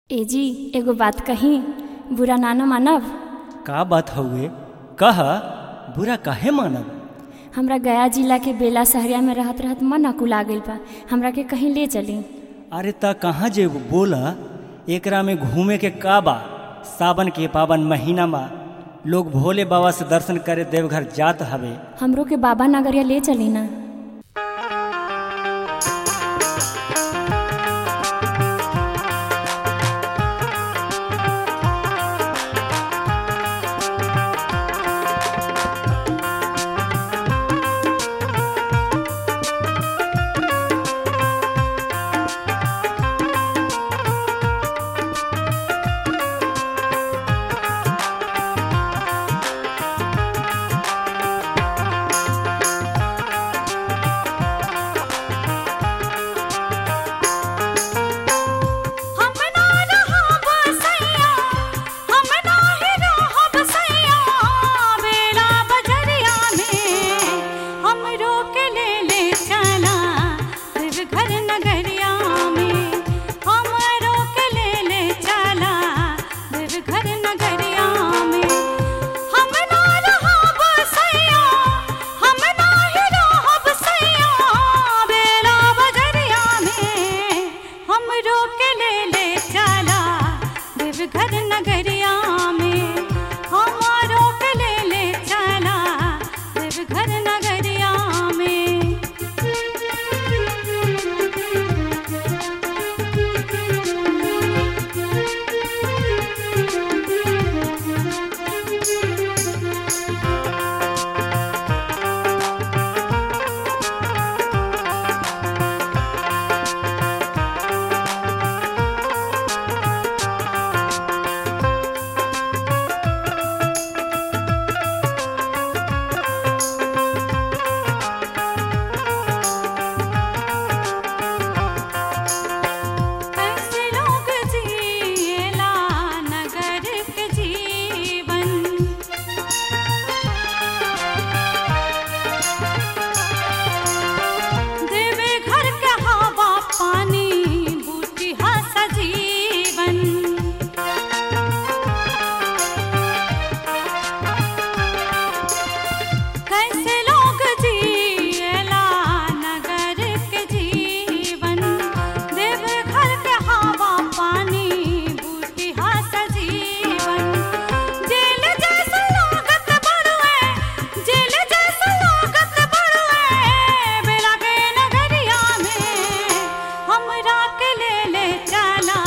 ए जी एगो बात कही बुरा ना न मानब का बात हउए कह बुरा काहे मानब हमरा गया जिला के बेला सहरिया में रहत रहत मन अकुला गइल बा हमरा के कहीं ले चली अरे त कहाँ जेबू बोला एकरा में घूमे के का बा सावन के पावन महीना में लोग भोले बाबा से दर्शन करे देवघर जात हवे हमरो के बाबा नगरिया ले चली ना हम ना रहब सैया हम नाही रहब सैया बेला बजरिया में हमरो के ले ले चला देवघर नगरिया में हमरो के ले ले चला देवघर नगरिया में हम ना रहब सैया हम नाही रहब सैया बेला बजरिया में हमरो के ले ले चला देवघर नगरिया में हमारो के ले ले चला देवघर नगरिया में कैसे लोग जिएला नगर के जीवन देवे घर के हवा पानी बूटी हसा जीवन कैसे लोग जिएला नगर के जीवन देव घर के हवा पानी बूटी हसा जीवन जेल जैसा लागत बड़ुए जेल जैसा लागत बड़ुए बेला के नगरिया में हमरा के ले ले चला